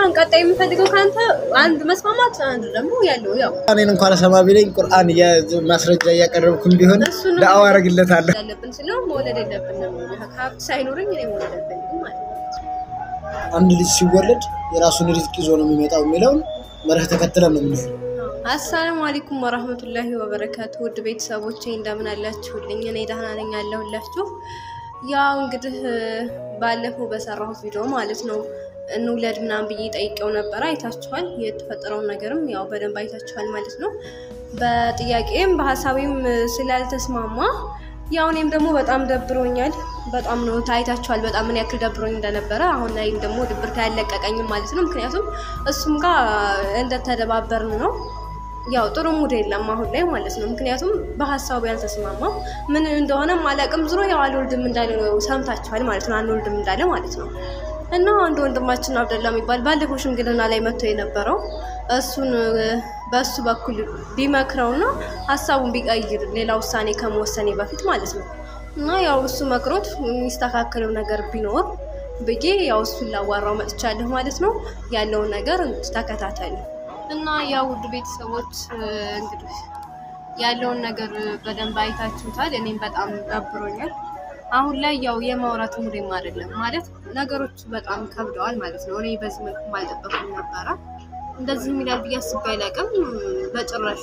አሁን ቀጣይ የምፈልገው ከአንተ አንድ መስማማት፣ አንድ ደግሞ ያለው ያው እኔን እንኳን ሰማ ቢለኝ ቁርአን ማስረጃ እያቀረብኩም ቢሆን እሱንም ዳዕዋ አደርግለታለሁ። ያለብን ስለው መውለድ የለብንም ሀብት ሳይኖረኝ እኔ መውለድ አልፈልግም ማለት ነው። አንድ ልጅ ሲወለድ የራሱን ሪዝቅ ይዞ ነው የሚመጣው የሚለውን መርህ ተከትለን ነው የምንሄድ። አሰላሙ አለይኩም ወራህመቱላሂ ወበረካቱ ውድ ቤተሰቦቼ እንደምን አላችሁልኝ? እኔ ደህና ነኝ ያለሁላችሁ። ያው እንግዲህ ባለፈው በሰራሁት ቪዲዮ ማለት ነው እንውለድ ምናምን ብዬ ጠይቀው ነበረ። አይታችኋል። የተፈጠረውን ነገርም ያው በደንብ አይታችኋል ማለት ነው። በጥያቄም በሀሳቤም ስላልተስማማ ያው እኔም ደግሞ በጣም ደብሮኛል። በጣም ነው ታይታችኋል፣ በጣም ምን ያክል ደብሮኝ እንደነበረ። አሁን ላይም ደግሞ ድብርት ያለቀቀኝም ማለት ነው። ምክንያቱም እሱም ጋር እንደተደባበርን ነው ያው ጥሩ ሙድ የለም አሁን ላይ ማለት ነው። ምክንያቱም በሀሳቡ ያልተስማማው ምን እንደሆነ አላውቅም። ዝሮ ያው አልወልድም እንዳለ ነው ሰምታችኋል ማለት ነው። አንወልድም እንዳለ ማለት ነው። እና አንድ ወንድማችን አብደላ የሚባል ባለፈው ሽምግልና ላይ መጥቶ የነበረው እሱን በእሱ በኩል ቢመክረውና ሀሳቡን ቢቀይር ሌላ ውሳኔ ከመወሰኔ በፊት ማለት ነው እና ያው እሱ መክሮት የሚስተካከለው ነገር ቢኖር ብዬ ያው እሱን ላዋራው መጥቻለሁ ማለት ነው። ያለውን ነገር ተከታተሉ እና ያው ውድ ቤተሰቦች እንግዲህ ያለውን ነገር በደንብ አይታችሁታል። እኔም በጣም ደብሮኛል። አሁን ላይ ያው የማውራት ሙዴም አይደለም ማለት ነገሮች በጣም ከብደዋል ማለት ነው። እኔ በዚህ መልኩ አልጠበኩም ነበረ። እንደዚህ የሚላል ብዬ አስቤ አላውቅም። በጭራሽ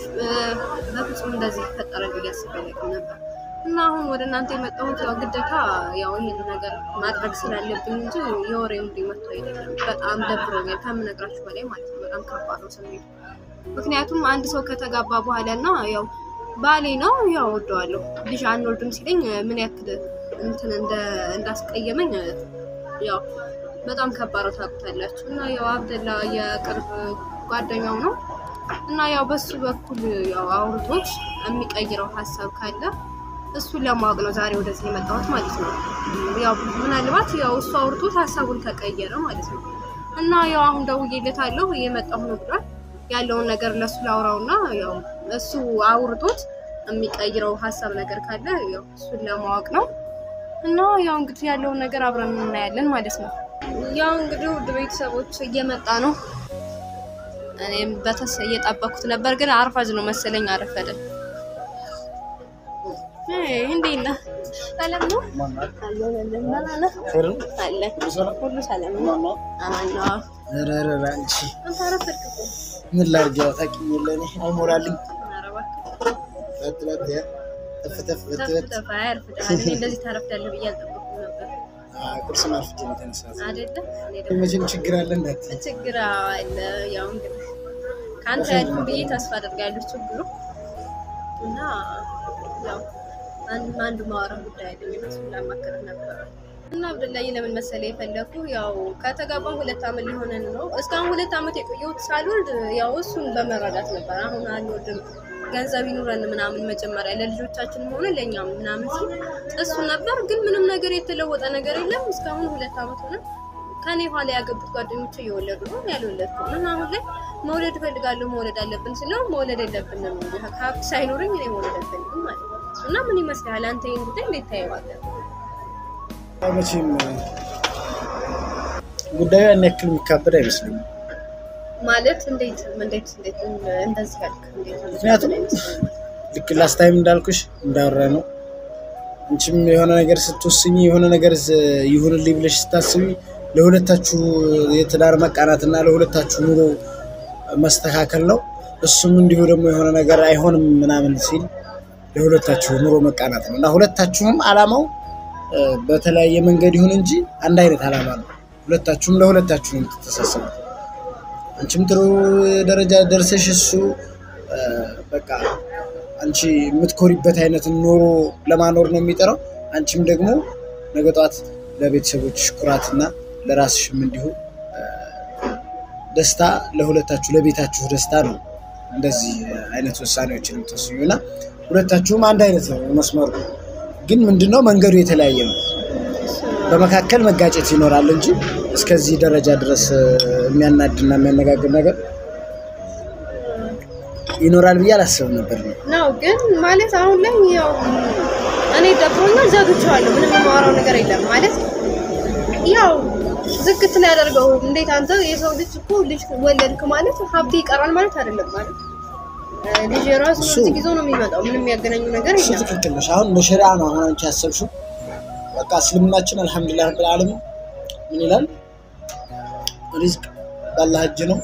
በፍጹም እንደዚህ ይፈጠራል ብዬ አስቤ አላውቅም ነበር እና አሁን ወደ እናንተ የመጣሁት ያው ግዴታ ያው ይህን ነገር ማድረግ ስላለብኝ እንጂ የወሬ ሙዴ መጥቶ አይደለም። በጣም ደብሮኛል ከምነግራችሁ በላይ ማለት ነው። በጣም ከባድ ነው ስሜቱ። ምክንያቱም አንድ ሰው ከተጋባ በኋላ እና ያው ባሌ ነው ያው ወደዋለሁ ልጅ አንወልድም ሲለኝ ምን ያክል እንትን እንዳስቀየመኝ ያው በጣም ከባድ ነው ታውቁታላችሁ። እና ያው አብደላ የቅርብ ጓደኛው ነው እና ያው በሱ በኩል ያው አውርቶት የሚቀይረው ሀሳብ ካለ እሱን ለማወቅ ነው ዛሬ ወደዚህ የመጣሁት ማለት ነው። ያው ምናልባት ያው እሱ አውርቶት ሀሳቡን ከቀየረ ማለት ነው እና ያው አሁን ደውዬለታለሁ እየመጣሁ ነው ብሏል። ያለውን ነገር ለእሱ ላውራውና ያው እሱ አውርቶት የሚቀይረው ሀሳብ ነገር ካለ ያው እሱን ለማወቅ ነው እና ያው እንግዲህ ያለውን ነገር አብረን እናያለን ማለት ነው። ያው እንግዲህ ውድ ቤተሰቦች እየመጣ ነው። እኔም በተስ እየጠበኩት ነበር፣ ግን አርፋጅ ነው መሰለኝ አረፈደ። እንዴት ነህ? ሰላም ነው አለ ሁሉ ሰላም ነው። ኧረ ኧረ አንቺ አንተ አረፈድክ እኮ። ምን ላድርግ? ያው ታውቂኝ የለ እኔ አይሞላልኝ ኧረ እባክህ በት በት ያ ተፍ ተፍ በት ተፍ በት ተፍ አያርፍድሃል። እኔ እንደዚህ ታረፍዳለህ ብዬ አልጠበኩም ነበር ቁርስ ማርፍት ነው የተነሳት። አይደለ? እኔ ደግሞ መቼም ችግር አለ እንዳት ችግር አለ። ያው እንግዲህ ከአንተ ያልኩ ብዬ ተስፋ አደርጋለሁ ችግሩ እና ያው አንድ አንዱ ማወራ ጉዳይ አይደለም እሱን ላማክርህ ነበረ እና አብዱላዬ ለምን መሰለህ የፈለኩ ያው ከተጋባን ሁለት ዓመት ሊሆነን ነው። እስካሁን ሁለት ዓመት የቆየሁት ሳልወልድ ያው እሱን በመረዳት ነበር። አሁን አንወልድም ገንዘብ ይኑረን ምናምን መጀመሪያ ለልጆቻችን ሆነ ለእኛም ምናምን ሲል እሱ ነበር። ግን ምንም ነገር የተለወጠ ነገር የለም። እስካሁን ሁለት ዓመት ሆነ። ከኔ ኋላ ያገቡት ጓደኞች እየወለዱ ነው፣ ያልወለድኩም እና አሁን ላይ መውለድ እፈልጋለሁ መውለድ አለብን ስለው መውለድ የለብንም ሀብት ሳይኖረኝ እኔ መውለድ አልፈልግም ማለት ነው። እና ምን ይመስልሃል አንተ ይህን ጉዳይ እንዴት ታየዋለህ? መቼም ጉዳዩ ያን ያክል የሚካበድ አይመስለኝም። ማለት እንዴት እንዴት እንዴት እንደዚህ ያልክ እንዴት ምክንያቱም ልክ ላስት ታይም እንዳልኩሽ እንዳወራ ነው። አንቺም የሆነ ነገር ስትወስኝ የሆነ ነገር ዝ- ይሁንልኝ ብለሽ ስታስቢ ለሁለታችሁ የትዳር መቃናት እና ለሁለታችሁ ኑሮ መስተካከል ነው። እሱም እንዲሁ ደግሞ የሆነ ነገር አይሆንም ምናምን ሲል ለሁለታችሁ ኑሮ መቃናት ነው እና ሁለታችሁም አላማው እ፣ በተለያየ መንገድ ይሁን እንጂ አንድ አይነት አላማ ነው። ሁለታችሁም ለሁለታችሁ ነው የምትተሳሰቡት። አንቺም ጥሩ ደረጃ ደርሰሽ እሱ እ፣ በቃ አንቺ የምትኮሪበት አይነት ኑሮ ለማኖር ነው የሚጠራው። አንቺም ደግሞ ነገ ጠዋት ለቤተሰቦችሽ ኩራትና ለራስሽም እንዲሁ እ፣ ደስታ ለሁለታችሁ ለቤታችሁ ደስታ ነው እንደዚህ አይነት ውሳኔዎችን የምትወስኙ እና ሁለታችሁም አንድ አይነት ነው መስመሩ፣ ግን ምንድነው መንገዱ የተለያየ ነው። በመካከል መጋጨት ይኖራል እንጂ እስከዚህ ደረጃ ድረስ እ፣ የሚያናድና የሚያነጋግር ነገር ይኖራል ብዬ አላስብም ነበር ነው። ነው ግን ማለት አሁን ላይ ያው እኔ ደብሮኛል፣ ዘግቼዋለሁ። ምንም የማወራው ነገር የለም ማለት ያው ዝግት ላይ ያደርገው። እንዴት አንተ የሰው ልጅ እኮ ልጅ ወለድክ ማለት ሀብት ይቀራል ማለት አይደለም ማለት እ፣ ልጅ የራሱ እሱ- ርዝቅ ይዞ ነው የሚመጣው። ምንም የሚያገናኙ ነገር እሱ የለም። ትክክል ነሽ። አሁን እንደ ሸሪዓ ነው አሁን አንቺ ያሰብሽው። በቃ እስልምናችን አልሐምዱሊላህ ረብል ዓለሚን ምን ይላል? ሪዝቅ ባላህ እጅ ነው።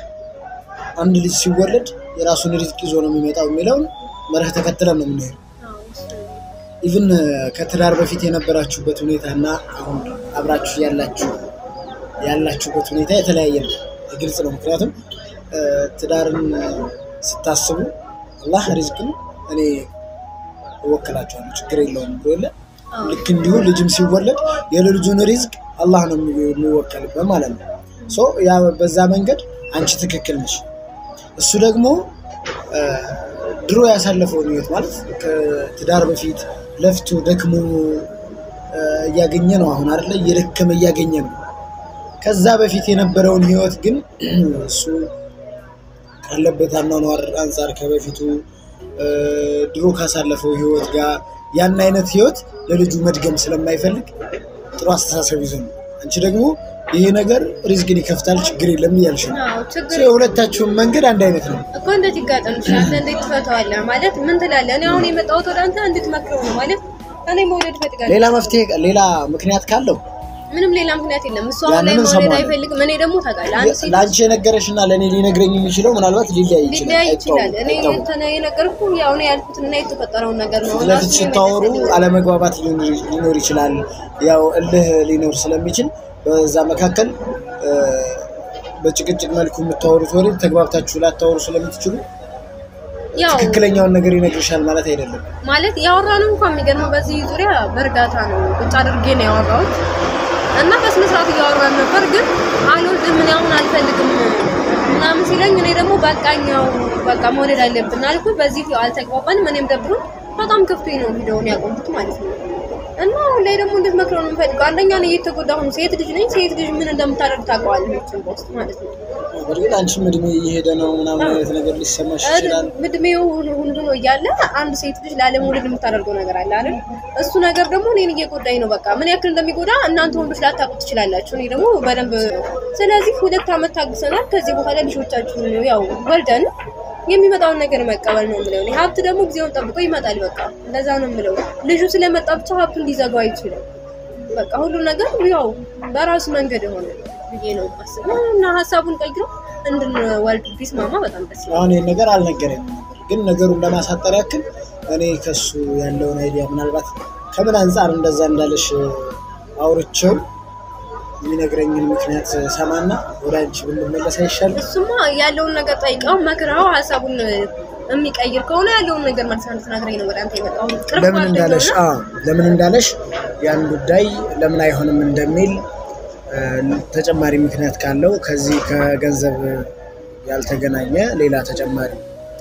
አንድ ልጅ ሲወለድ የራሱን ሪዝቅ ይዞ ነው የሚመጣው የሚለውን መርህ ተከትለን ነው የምንሄድ። አዎ፣ እሱ ነው። ኢቭን ከትዳር በፊት የነበራችሁበት ሁኔታ እና አሁን አብራችሁ ያላችሁ ያላችሁበት ሁኔታ የተለያየ ነው። ግልጽ ነው። ምክንያቱም እ፣ ትዳርን ስታስቡ አላህ ሪዝቅን እኔ እወክላችኋለሁ ችግር የለውም ብሎ የለ አዎ። ልክ እንዲሁ ልጅም ሲወለድ የልጁን ሪዝቅ አላህ ነው የሚ- የሚወከልበት ማለት ነው። ሶ ያ በዛ መንገድ አንቺ ትክክል ነሽ። እሱ ደግሞ እ፣ ድሮ ያሳለፈውን ህይወት ማለት ከትዳር በፊት ለፍቶ ደክሞ እ፣ እያገኘ ነው አሁን አይደለ እየደከመ እያገኘ ነው። ከዛ በፊት የነበረውን ህይወት ግን እሱ ካለበት አኗኗር አንጻር ከበፊቱ እ፣ ድሮ ካሳለፈው ህይወት ጋር ያን አይነት ህይወት ለልጁ መድገም ስለማይፈልግ ጥሩ አስተሳሰብ ይዞ ነው። አንቺ ደግሞ ይሄ ነገር ሪዝቅን ይከፍታል ችግር የለም እያልሽ ነው። አዎ፣ ሶ ችግር የሁለታችሁም መንገድ አንድ አይነት ነው። እኮ እንዴት ይጋጠምሽ? አንተ እንዴት ትፈታዋለህ? ማለት ምን ትላለህ? እኔ አሁን የመጣሁት ወደ አንተ እንድትመክረው ነው ማለት እኔ መውለድ እፈልጋለሁ። ሌላ መፍትሄ ሌላ ምክንያት ካለው ምንም ሌላ ምክንያት የለም። እሱ አሁን ላይ ያንንም መውለድ ሰማሁ። አይፈልግም። እኔ ደግሞ ታውቃለህ፣ አንድ ሴት ለአንቺ የነገረሽና ለእኔ ሊነግረኝ የሚችለው ምናልባት ሊለያይ ይችላል። ሊለያይ ይችላል። እኔ አይታወቅም። እንትን የነገርኩህ ያው እኔ ያልኩትንና የተፈጠረውን ነገር ነው። እና ለፊት እሱ ስታወሩ የመለሰልኝ አለመግባባት ሊኖር ሊኖር ይችላል። ያው እልህ ሊኖር ስለሚችል በዛ መካከል እ፣ በጭቅጭቅ መልኩ የምታወሩት ወሬ ተግባብታችሁ ላታወሩ ስለምትችሉ ያው ትክክለኛውን ነገር ይነግርሻል ማለት አይደለም። ማለት ያወራነው እንኳን የሚገርመው በዚህ ዙሪያ በእርጋታ ነው ቁጭ አድርጌ ነው ያወራሁት እና በስነ ስርዓት እያወራን ነበር። ግን አልወልድም እኔ አሁን አልፈልግም ምናምን ሲለኝ እኔ ደግሞ በቃኛው በቃ መውለድ አለብን አልኩት። በዚህ አልተግባባንም። እኔም ደብሮ በጣም ከፍቶኝ ነው ቪዲዮውን ያቆምኩት ማለት ነው። እና አሁን ላይ ደግሞ እንድትመክረው ነው የምፈልገው። አንደኛ ነው እየተጎዳሁ ነው። ሴት ልጅ ነኝ። ሴት ልጅ ምን እንደምታደርግ ታውቀዋለህ መቼም በውስጥ ማለት ነው። በእርግጥ አንቺም እድሜ እየሄደ ነው ምናምን አይነት ነገር ሊሰማሽ ይችላል። እድሜው ሁሉ ነው እያለ አንድ ሴት ልጅ ላለመውለድ የምታደርገው ነገር አለ አይደል? እሱ ነገር ደግሞ እኔን እየጎዳኝ ነው። በቃ ምን ያክል እንደሚጎዳ እናንተ ወንዶች ላታውቁ ትችላላችሁ። እኔ ደግሞ በደንብ ስለዚህ ሁለት ዓመት ታግሰናል። ከዚህ በኋላ ልጆቻችሁን ያው ወልደን የሚመጣውን ነገር መቀበል ነው የምለው። እኔ ሀብት ደግሞ ጊዜውን ጠብቆ ይመጣል። በቃ እንደዛ ነው የምለው። ልጁ ስለመጣ ብቻ ሀብቱን ሊዘጋው አይችልም። በቃ ሁሉ ነገር ያው በራሱ መንገድ የሆነ ብዬ ነው የማስበው እና ሀሳቡን ቀይሮ እንድንወልድ ቢስማማ በጣም ደስ ይላል። አሁን ይህን ነገር አልነገረኝም ነበር፣ ግን ነገሩን ለማሳጠር ያክል እኔ ከሱ ያለውን አይዲያ ምናልባት ከምን አንጻር እንደዛ እንዳለሽ አውርቼው የሚነግረኝን ምክንያት ሰማና ወደ አንቺ ብንመለስ አይሻልም? እሱማ ያለውን ነገር ጠይቀው መክረው ሀሳቡን የሚቀይር ከሆነ ያለውን ነገር መልስ እንድትነግረኝ ነው ወደ አንተ የመጣው። ቅርብ ለምን እንዳለሽ ጓደኛው አዎ፣ ለምን እንዳለሽ ያን ጉዳይ ለምን አይሆንም እንደሚል እ፣ ተጨማሪ ምክንያት ካለው ከዚህ ከገንዘብ ያልተገናኘ ሌላ ተጨማሪ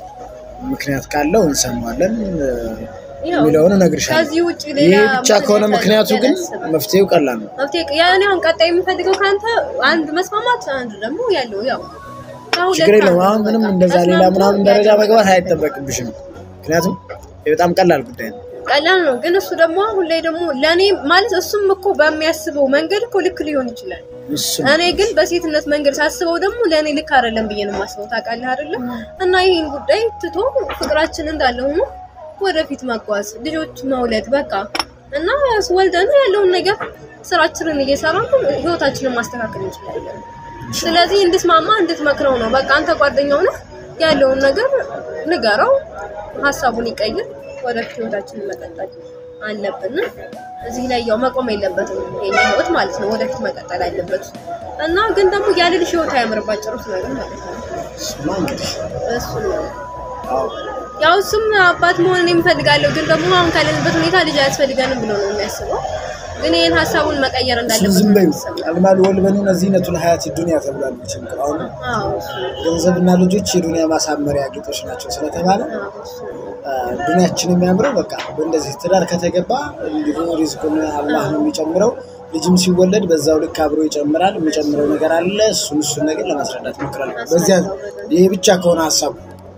ምክንያት ካለው እንሰማለን እ፣ ያው የሚለውን እነግርሻለሁ። ከዚህ ውጭ ሌላ ይህ ብቻ ከሆነ ምክንያት ምክንያቱ ግን አላስብም። መፍትሄው ቀላል ነው። መፍትሄ ያኔ አሁን ቀጣይ የምፈልገው ከአንተ አንድ መስማማት፣ አንድ ደግሞ ያለው ያው ከሁለት ችግር የለውም። አንዱ አሁን ምንም በቃ እንደዛ ሌላ ተስማምቶ ምናምን ደረጃ ያለው መግባት ነገር አይጠበቅብሽም። ምክንያቱም ይህ በጣም ቀላል ጉዳይ ነው። ቀላል ነው። ግን እሱ ደግሞ አሁን ላይ ደግሞ ለእኔ ማለት እሱም እኮ በሚያስበው መንገድ እኮ ልክ ሊሆን ይችላል። እሱ እኔ ግን በሴትነት መንገድ ሳስበው ደግሞ ለእኔ ልክ አይደለም ብዬ ነው የማስበው። ታውቃለህ አይደለም? እና ይህን ጉዳይ ትቶ ፍቅራችን እንዳለ ሆኖ ወደፊት መጓዝ፣ ልጆች መውለድ በቃ እና ወልደን ያለውን ነገር ስራችንን እየሰራን ህይወታችንን ማስተካከል እንችላለን። ስለዚህ እንድትማማ እንድትመክረው ነው። በቃ አንተ ጓደኛው ነህ፣ ያለውን ነገር ንገረው፣ ሀሳቡን ይቀይር፣ ወደፊት ህይወታችንን መቀጠል አለብን። እዚህ ላይ ያው መቆም የለበትም የኛ ህይወት ማለት ነው። ወደፊት መቀጠል አለበት እና ግን ደግሞ ያለ ልጅ ህይወት አያምርባት ጭሩስ ነገር ማለት ነው። እሱማ እንግዲህ እሱ ነው አዎ ያው እሱም አባት መሆን የሚፈልጋለሁ ግን ደግሞ አሁን ካለንበት ሁኔታ ልጅ አያስፈልገንም ብሎ ነው የሚያስበው። ግን ይህን ሀሳቡን መቀየር እሱን እንዳለበት ዝም ነው በይው። የሚሰማው። አልማል ወልበኑን ዚነቱል ሀያት ዱንያ ተብሏል። መቼም አሁን አዎ እሱ ነው። ገንዘብና ልጆች የዱንያ ማሳመሪያ ጌጦች ናቸው ስለተባለ አዎ እሱ ነው። አ፣ ዱንያችን የሚያምረው በቃ በእንደዚህ ትዳር ከተገባ እንዲሁ ሪዝቁን አላህ ነው የሚጨምረው። ልጅም ሲወለድ በዛው ልክ አብሮ ይጨምራል። የሚጨምረው ነገር አለ። እሱን እሱን ነገር ለማስረዳት ሞክራል። በዚያ ይሄ ብቻ ከሆነ ሀሳቡ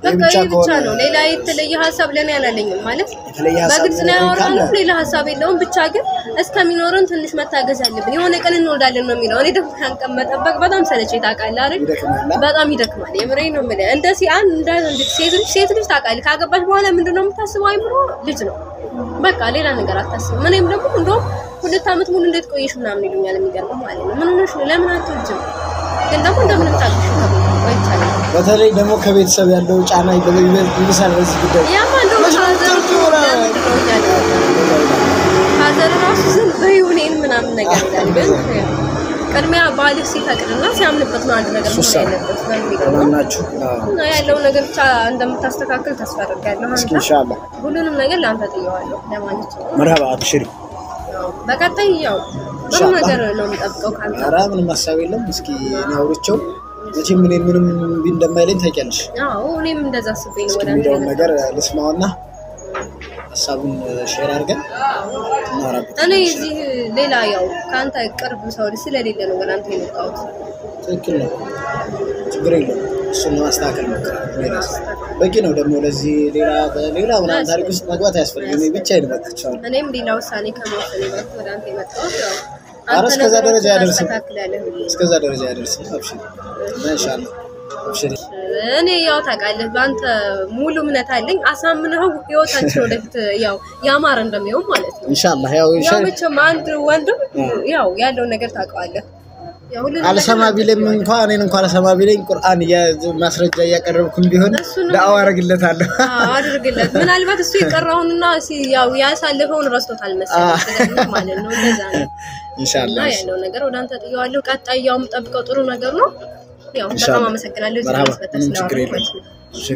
በቃ ብቻ ይህ ብቻ ከሆነ ነው። ሌላ የተለየ ሀሳብ ለእኔ አላለኝም ማለት የተለየ ሀሳብ በግልጽ ነው ነገር ካለ ያወራነው። ሌላ ሀሳብ የለውም። ብቻ ግን እስከሚኖረን ትንሽ መታገዝ አለብን። የሆነ ቀን እንወልዳለን ነው የሚለው። እኔ ደግሞ ያን ቀን መጠበቅ በጣም ሰለቼ ታውቃለህ አይደል? ይደክማል። በጣም ይደክማል። የምሬ ነው የምልህ። እንደ ሲ አንድ እንደ እንደ ሴት ልጅ ሴት ልጅ ታውቃለህ፣ ካገባች በኋላ ምንድን ነው የምታስበው? አይምሮ ልጅ ነው በቃ ሌላ ነገር አታስብም። እኔም ደግሞ እንደውም ሁለት ዓመት ሙሉ እንዴት ቆየሽ ምናምን ይሉኛል። የሚገርመው ማለት ነው ምን ሆነሽ ነው ለምን አትወልጂም? ግን ደግሞ እንደምንም ታግሽ ቆይቻለሁ። በተለይ ደግሞ ከቤተሰብ ያለው ጫና ይብሳል በዚህ ጉዳይ። ያማ እንደውም ፋዘር ለምንድን ነው እያለ ፋዘር ራሱ ዝም በይው እኔን ምናምን ነገር ይላል። ግን ቅድሚያ ባልህ ሲፈቅድና ሲያምንበት ነው አንድ ነገር መሆን ሱሳ ያለበት በሚለው ነው። ማናችሁ? እና ያለው ነገር ብቻ እንደምታስተካክል ተስፋ አደርጋለሁ። እስኪ አንተ ኢንሻአላህ ሁሉንም ነገር ለአንተ ጥየዋለሁ ለማለት ነው። መርሀባ አብሽሪ። በቀጣይ ያው ጥሩ ነገር ነው የምጠብቀው ከአንተ። ኧረ ምንም ሀሳብ የለም። እስኪ እኔ አውርቼው መቼም እኔን ምንም እምቢ እንደማይለኝ ታውቂያለሽ። አዎ እኔም እንደዛ አስቤ ነው እስኪ ወደ አንተ የሚለውን ነገር የመጣሁት። ልስማውና ሀሳቡን ሼር አድርገን እናወራበት። እኔ እዚህ ሌላ ያው ከአንተ ቅርብ ሰው ስለሌለ ነው ወደ አንተ የመጣሁት። ትክክል ነው፣ ችግር የለውም። እሱን ለማስተካከል ሞክራለሁ። እኔ እራሴ በቂ ነው ደግሞ ለዚህ ሌላ ሌላ ምናምን ታሪክ ውስጥ መግባት አያስፈልግም። እኔ ብቻዬን እመጣቸዋለሁ። እኔም ሌላ ውሳኔ ከመወሰኔ በፊት ወደ አንተ የመጣሁት ያው ኧረ አንተ እስከዛ ደረጃ ነገሮችን አያደርስም። ታስተካክላለህ ብዬ ነው። እስከዛ ደረጃ ያደርስም። አብሽሪ ኢንሻአላህ አብሽሪ። እኔ ያው ታውቃለህ በአንተ ሙሉ እምነት አለኝ። አሳምነው ህይወታችን ወደፊት ያው ያማረ እንደሚሆን ማለት ነው። ኢንሻአላህ ያው ያው ኢንሻአላህ መቼም አንድ ወንድም ያው ያለውን ነገር ታውቀዋለህ። ያው ሁሉንም አልሰማ ነገር ቢለኝ እንኳን እኔን እንኳን አልሰማ ቢለኝ ቁርአን እያ- ማስረጃ እያቀረብኩም ቢሆን እሱንም- ዳዕዋ አደርግለታለሁ። አዎ፣ አድርግለት። ምናልባት እሱ የቀረውንና ሲ- ያው ያሳለፈውን ረስቶታል መሰለኝ ስለዚህ ማለት ነው። እንደዛ ነው እና ኢንሻአላህ ያለው ነገር ወደ አንተ ጥየዋለሁ። ቀጣይ ያው የምጠብቀው ጥሩ ነገር ነው። ያው በጣም ኢንሻአላህ። አመሰግናለሁ። እዚህ መርሀባ ድረስ መጥተህ ምንም ችግር ስላወራህበት። የለውም። አብሽሪ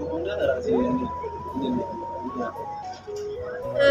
እ፣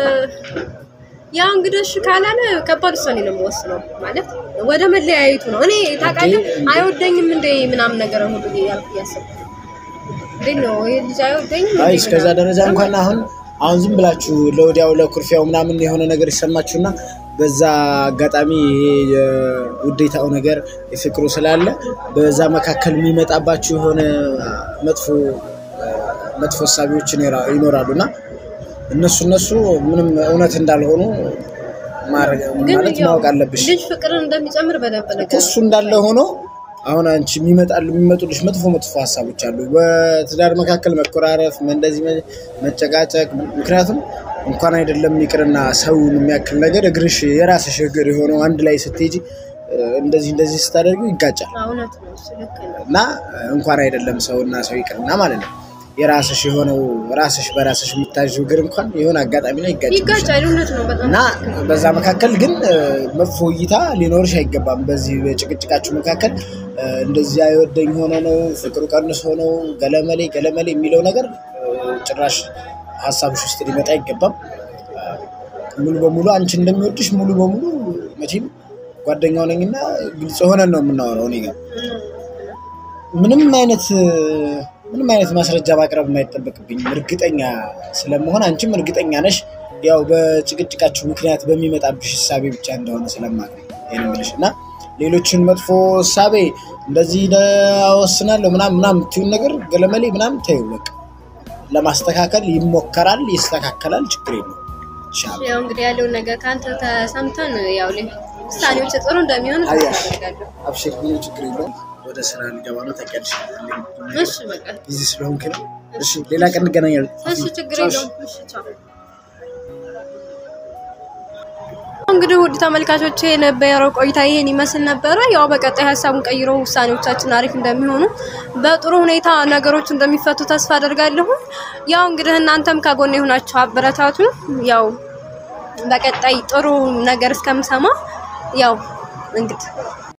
ያው እንግዲህ እሺ ካላለ ከባድ ውሳኔ ነው የምወስነው። ማለት ወደ መለያየቱ ነው። እኔ ታውቃለህ አይወደኝም እንደ ምናምን ነገር ሁሉ ያልኩ እያሰብኩ ነው። እንዴት ነው ይሄ ልጅ አይወደኝም አይ እንዴ እስከዛ ምናምን? ደረጃ እንኳን አሁን አሁን ዝም ብላችሁ ለወዲያው ለኩርፊያው ምናምን የሆነ ነገር ይሰማችሁና በዛ አጋጣሚ ይሄ የውዴታው ነገር የፍቅሩ ስላለ በዛ መካከል የሚመጣባችሁ የሆነ መጥፎ መጥፎ እሳቢዎች ይኖራ- ይኖራሉ እና እነሱ እነሱ ምንም እውነት እንዳልሆኑ ማድረግ ግን ማለት ያው ማወቅ አለብሽ። ልጅ ፍቅርን እንደሚጨምር በደንብ ነገር እሱ እንዳለ ሆኖ አሁን አንቺ የሚመጣሉ የሚመጡልሽ መጥፎ መጥፎ ሀሳቦች አሉ። በትዳር መካከል መኮራረፍ፣ እንደዚህ መ- መጨቃጨቅ። ምክንያቱም እንኳን አይደለም ይቅርና ሰውን የሚያክል ነገር እግርሽ የራስሽ እግር የሆነው አንድ ላይ ስትሄጂ እ፣ እንደዚህ እንደዚህ ስታደርጉ ይጋጫል እውነት ነው። እሱ ልክ ነው። እና እንኳን አይደለም ሰውና ሰው ይቅርና ማለት ነው የራስሽ የሆነው ራስሽ በራስሽ የምታዥው እግር እንኳን የሆነ አጋጣሚ ላይ ይጋጫል። ይጋጫል። እውነት ነው። በጣም እና በዛ መካከል ግን እ፣ መጥፎ እይታ ሊኖርሽ አይገባም። በዚህ በጭቅጭቃችሁ መካከል እ፣ እንደዚህ አይወደኝ ሆኖ ነው ፍቅሩ ቀንሶ ነው ገለመሌ ገለመሌ የሚለው ነገር እ፣ ጭራሽ ሀሳብሽ ውስጥ ሊመጣ አይገባም። እ፣ ሙሉ በሙሉ አንቺ እንደሚወድሽ ሙሉ በሙሉ መቼም ጓደኛው ነኝና ግልጽ ሆነን ነው የምናወራው እኔ ጋር ምንም አይነት ምንም አይነት ማስረጃ ማቅረብ የማይጠበቅብኝም እርግጠኛ ስለመሆን አንቺም እርግጠኛ ነሽ። ያው በጭቅጭቃችሁ ምክንያት በሚመጣብሽ እሳቤ ብቻ እንደሆነ ስለማቅ ይህን የምልሽ እና ሌሎችን መጥፎ እሳቤ እንደዚህ ወስናለሁ ምናምን ምናምን የምትይውን ነገር ገለመሌ ምናምን ተይው በቃ ለማስተካከል ይሞከራል፣ ይስተካከላል፣ ችግር የለውም ይሻላል። ያው እንግዲህ ያለውን ነገር ከአንተ ተሰምተን ያው ላይ ውሳኔዎች ጥሩ እንደሚሆን ተስፋ አያሽ አደርጋለሁ። አብሽር፣ ምንም ችግር የለውም። ወደ ስራ ሊገባ ነው ታውቂያለሽ። እሺ በቃ ቢዚ ስለሆንክ ነው። እሺ ሌላ ቀን እንገናኛለን። እሺ ችግር የለውም። እሺ ቻው። እንግዲህ ውድ ተመልካቾች የነበረው ቆይታ ይሄን ይመስል ነበረ። ያው በቀጣይ ሀሳቡን ቀይሮ ውሳኔዎቻችን አሪፍ እንደሚሆኑ በጥሩ ሁኔታ ነገሮች እንደሚፈቱ ተስፋ አደርጋለሁ። ያው እንግዲህ እናንተም ከጎን የሆናችሁ አበረታቱን። ያው በቀጣይ ጥሩ ነገር እስከምሰማ ያው እንግዲህ